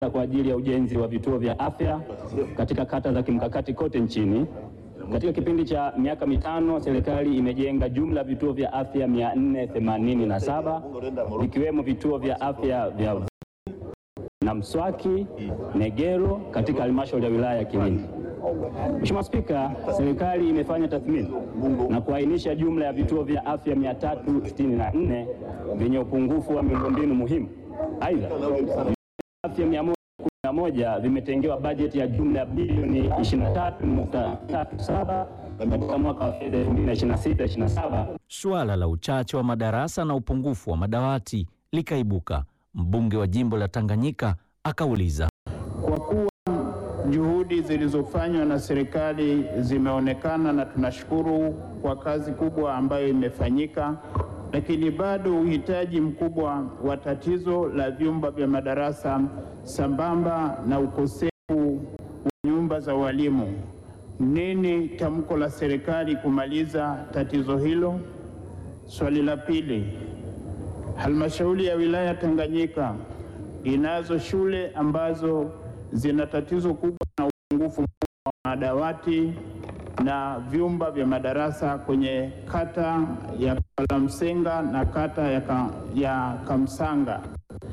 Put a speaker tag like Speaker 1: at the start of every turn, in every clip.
Speaker 1: kwa ajili ya ujenzi wa vituo vya afya katika kata za kimkakati kote nchini. Katika kipindi cha miaka mitano, serikali imejenga jumla ya vituo vya afya 487 vikiwemo vituo vya afya vya na Mswaki, Negero katika halmashauri ya wilaya ya Kilindi. Mheshimiwa Spika, serikali imefanya tathmini na kuainisha jumla ya vituo vya afya 364 vyenye upungufu wa miundombinu muhimu. Aidha, afya 111 vimetengewa bajeti ya jumla ya bilioni 23.37 katika mwaka wa fedha 2026/27.
Speaker 2: Suala la uchache wa madarasa na upungufu wa madawati likaibuka. Mbunge wa jimbo la Tanganyika akauliza.
Speaker 3: Kwa kuwa juhudi zilizofanywa na serikali zimeonekana na tunashukuru kwa kazi kubwa ambayo imefanyika, lakini bado uhitaji mkubwa wa tatizo la vyumba vya madarasa sambamba na ukosefu wa nyumba za walimu. Nini tamko la serikali kumaliza tatizo hilo? Swali la pili, halmashauri ya wilaya Tanganyika inazo shule ambazo zina tatizo kubwa na upungufu mkubwa wa madawati na vyumba vya madarasa kwenye kata ya Kalamsenga na kata ya, ka, ya Kamsanga.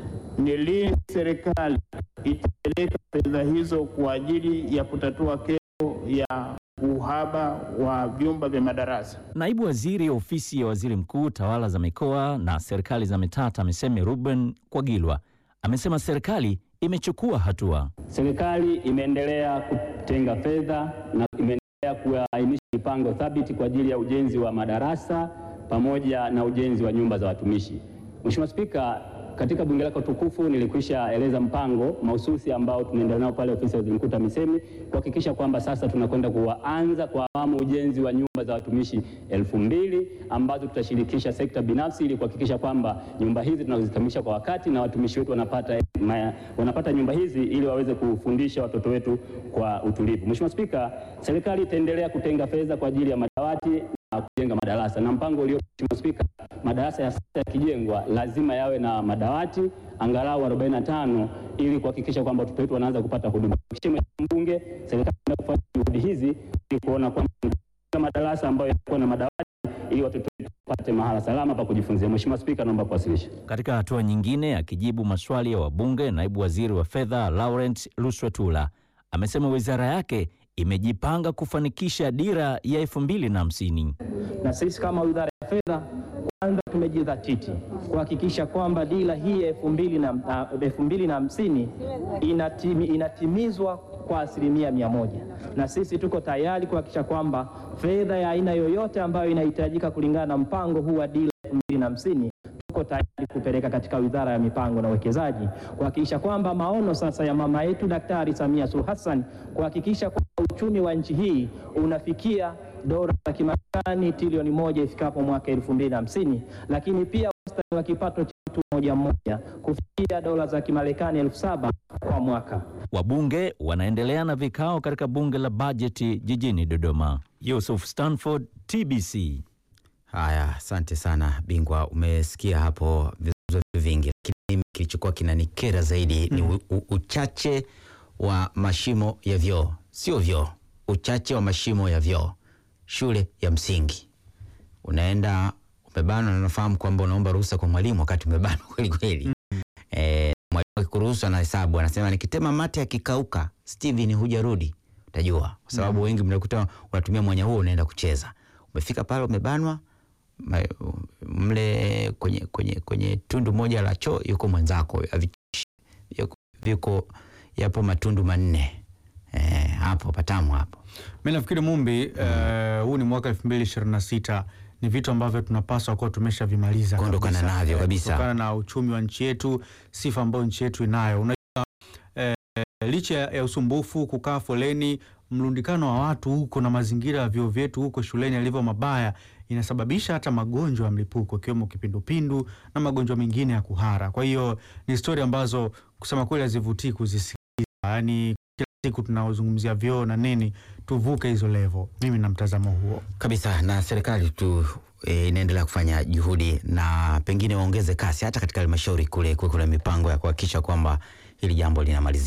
Speaker 3: Ni lini serikali itapeleka fedha hizo kwa ajili ya kutatua kero ya uhaba wa vyumba vya madarasa?
Speaker 2: Naibu Waziri Ofisi ya Waziri Mkuu, Tawala za Mikoa na Serikali za Mitaa, TAMISEMI, Ruben Kwagilwa amesema serikali imechukua hatua.
Speaker 1: Serikali imeendelea kutenga fedha na imeendelea kuainisha mipango thabiti kwa ajili ya ujenzi wa madarasa pamoja na ujenzi wa nyumba za watumishi. Mheshimiwa Spika, katika bunge lako tukufu nilikwisha eleza mpango mahususi ambao tunaendelea nao pale ofisi ya waziri mkuu TAMISEMI kuhakikisha kwamba sasa tunakwenda kuanza kwa awamu ujenzi wa nyumba za watumishi elfu mbili ambazo tutashirikisha sekta binafsi ili kuhakikisha kwamba nyumba hizi tunazikamilisha kwa wakati na watumishi wetu wanapata, ma, wanapata nyumba hizi ili waweze kufundisha watoto wetu kwa utulivu. Mheshimiwa Spika, serikali itaendelea kutenga fedha kwa ajili ya madawati na kujenga madarasa na mpango ulio Mheshimiwa Spika, madarasa ya sasa yakijengwa lazima yawe na madawati angalau 45 ili kuhakikisha kwamba watoto wetu wanaanza kupata huduma. Mheshimiwa Mbunge, serikali inafanya juhudi hizi ili kuona kwamba madarasa ambayo yanakuwa na madawati ili watoto wetu wapate mahala salama pa kujifunzia. Mheshimiwa Spika, naomba kuwasilisha.
Speaker 2: Katika hatua nyingine, akijibu maswali ya wabunge, naibu waziri wa fedha Laurent Luswetula amesema wizara yake imejipanga kufanikisha dira ya elfu mbili na hamsini.
Speaker 4: Na sisi kama wizara ya fedha kwanza tumejidhatiti kuhakikisha kwamba dira hii elfu mbili na elfu mbili na hamsini inatimi, inatimizwa kwa asilimia mia moja na sisi tuko tayari kuhakikisha kwamba fedha ya aina yoyote ambayo inahitajika kulingana na mpango huu wa dira elfu mbili na hamsini tuko tayari kupeleka katika wizara ya mipango na uwekezaji kuhakikisha kwamba maono sasa ya mama yetu Daktari Samia Suluhu Hassan kuhakikisha kwamba uchumi wa nchi hii unafikia dola za Kimarekani trilioni moja ifikapo mwaka elfu mbili na hamsini, lakini pia wastani wa kipato cha mtu mmoja mmoja kufikia dola za Kimarekani elfu saba kwa mwaka.
Speaker 2: Wabunge wanaendelea na vikao katika bunge la bajeti jijini Dodoma. Yusuf Stanford, TBC.
Speaker 5: Haya, asante sana Bingwa, umesikia hapo vizungumzo vingi, lakini mimi kilichokuwa kinanikera zaidi ni u, u, uchache wa mashimo ya vyoo, sio vyoo, uchache wa mashimo ya vyoo shule ya msingi. Unaenda umebanwa, na unafahamu kwamba unaomba ruhusa kwa mwalimu wakati umebanwa kweli kweli. Eh, mwalimu akikuruhusu anahesabu, anasema nikitema mate akikauka, Steven hujarudi, utajua kwa sababu wengi mnakuta unatumia mwanya huo, unaenda kucheza. Umefika pale umebanwa ma- mle kwenye, kwenye, kwenye tundu moja la choo yuko mwenzako, havitishi. Yuko- viko yapo matundu manne eh, hapo patamu hapo.
Speaker 6: Mi nafikiri Mumbi, eh, huu ni mwaka elfu mbili ishirini na sita ni vitu ambavyo tunapaswa kuwa tumeshavimaliza
Speaker 5: Kuondokana
Speaker 6: kabisa.
Speaker 5: navyo
Speaker 6: Eh,
Speaker 5: kabisa.
Speaker 6: kutokana na uchumi wa nchi yetu, sifa ambayo nchi yetu inayo. Unajua eh, licha ya usumbufu, kukaa foleni, mlundikano wa watu huko na mazingira ya vyuo vyetu huko shuleni yalivyo mabaya, inasababisha hata magonjwa ya mlipuko ikiwemo kipindupindu na magonjwa mengine ya kuhara. Kwa hiyo ni stori ambazo kusema kweli hazivutii kuzisikiliza, yaani kila siku tunaozungumzia vyoo na nini, tuvuke hizo levo. Mimi na mtazamo huo.
Speaker 5: kabisa na serikali tu e, inaendelea kufanya juhudi na pengine waongeze kasi hata katika halmashauri kule kuwe kuna mipango ya kuhakikisha kwamba hili jambo linamalizika.